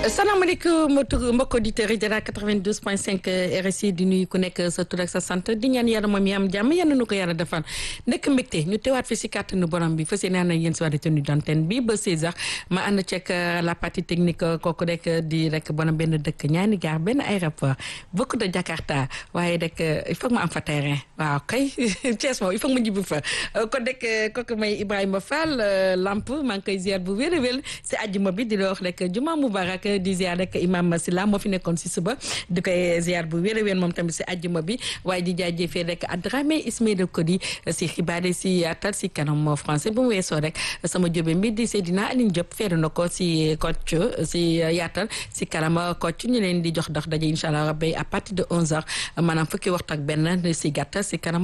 salaamaaleykum mbokk auditeurs yi de la 92.5 RSI di nuyu ku nekk sa tur ak sa sant di ñaan yàlla moom yi am jàmm yal na nu ko yàlla defal nekk mbégte ñu teewaat fi si kàttanu borom bi fas yéene ànd ak yéen si waa tenue d'antenne bi ba 16h ma ànd ceeg la partie technique kooku rek di rek bonam benn dëkk ñaani gaar benn aéroport beaucoup de Jakarta waaye rek il faut que ma am fa terrain waaw kay Thiès moom il faut que ma jibbi fa kon rek kooku may Ibrahima Fall Lamp maa ngi koy ziar bu wér a wér si àjjuma bi di la wax rek juma mubarak di ziar rek imam Silla moo fi nekkoon si suba di koy ziar bu wér a wér moom tamit si àjjuma bi waaye di jaajëfee rek Adramé Ismaïla Kodi si xibaar yi si yaatal si kanam moo français bu mu weesoo rek sama jóbe mbi di Seydina Aline Diop feeru na ko si Kocc si yaatal si kanam Kocc ñu leen di jox dox daje incha allah rabbi à partir de 11h maanaam fukki waxtu ak benn si gàttal si kanam